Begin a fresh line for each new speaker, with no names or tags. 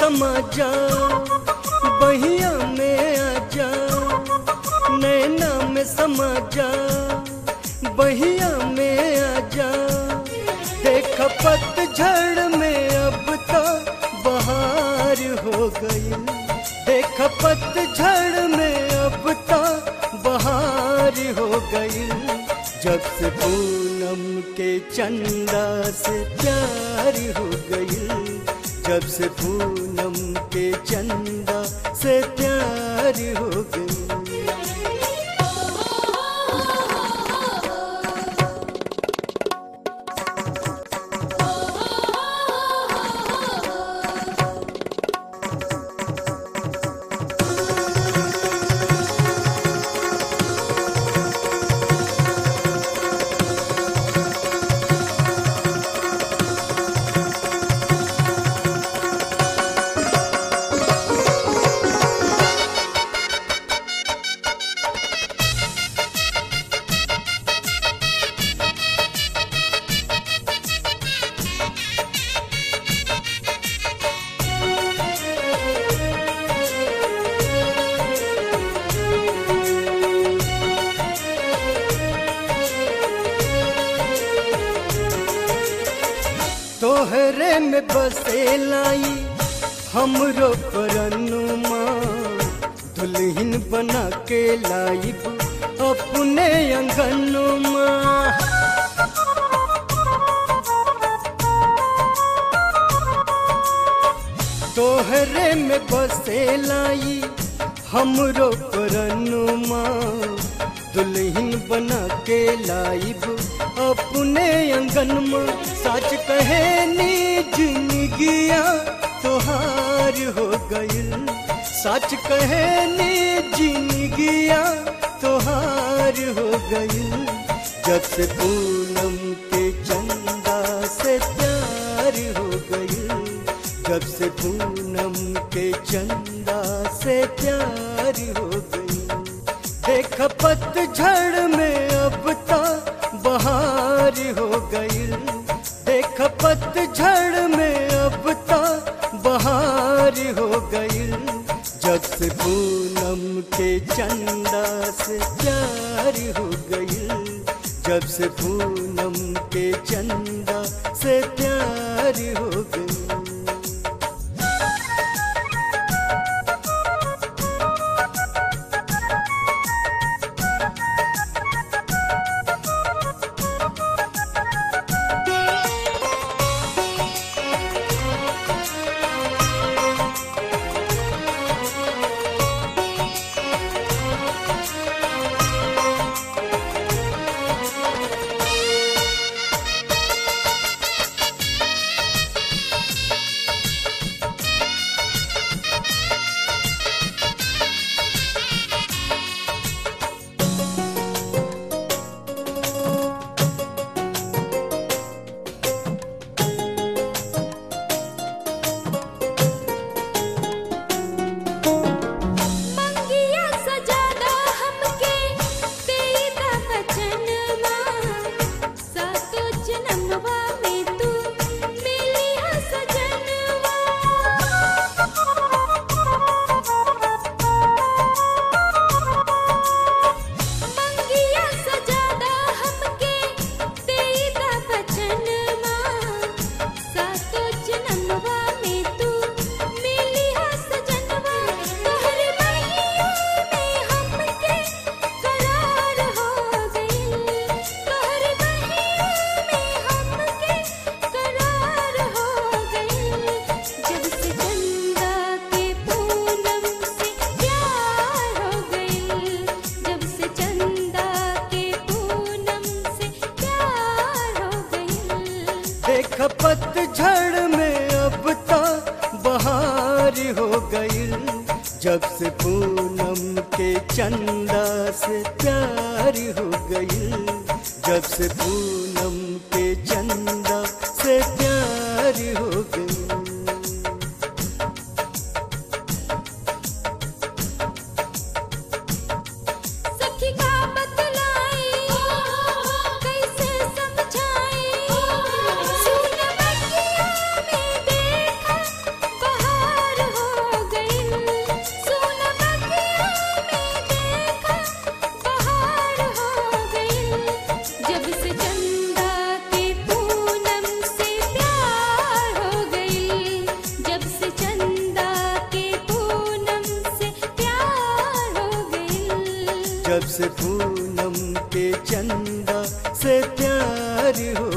समा जा बहिया में आ जा नैना में समा जा बहिया में आ जा देख पतझड़ में अब तो बहार हो गई देख पतझड़ में अब तो बहार हो गई जब से पूनम के चंदा से प्यार हो गई जब से पूनम के चंदा से प्यार हो गई तोहरे में बसे लाई हमरो परनुमा दुल्हन बना के लाइब अपने अंगनुमा तोहरे में बसे लाई हमरो परनुमा दुल्हन बना के लाइब अपने अंगन में सच कहे नी जिंदगिया तोहार हो गइल सच कहे नी जिंदगिया तोहार हो गइल जब से पूनम के चंदा से प्यार हो गइल जब से पूनम के चंदा से प्यार हो गइल देख पतझड़ में अब तो बहार हो गइल देख पतझड़ में अब तो बहार हो गइल जब से पूनम के चंदा से प्यार हो गइल जब से पूनम के चंदा से प्यार हो गइल
मंगिया सजादा हमके तेरा बचनवा सातो जन्मवा में तू मिलिया सजनवा मंगिया सजादा हमके तेरा बचनवा सातो जन्मवा में तू मिलिया सजनवा तोहर महिया में हमके करार हो गइल तोहर महिया में हमके करार हो गइल जब से चंदा के पूनम से प्यार हो गइल जब से चंदा के पूनम से प्यार हो गइल
देख पतझड़ में अब तो बहार हो गइल जब से पूनम के चंदा से प्यार हो गइल जब से पूनम के चंदा से प्यार हो गइल
सखी का बतलाई कैसे समझाई सुन बगिया में देखा बहार
जब से पूनम के चंदा से प्यार हो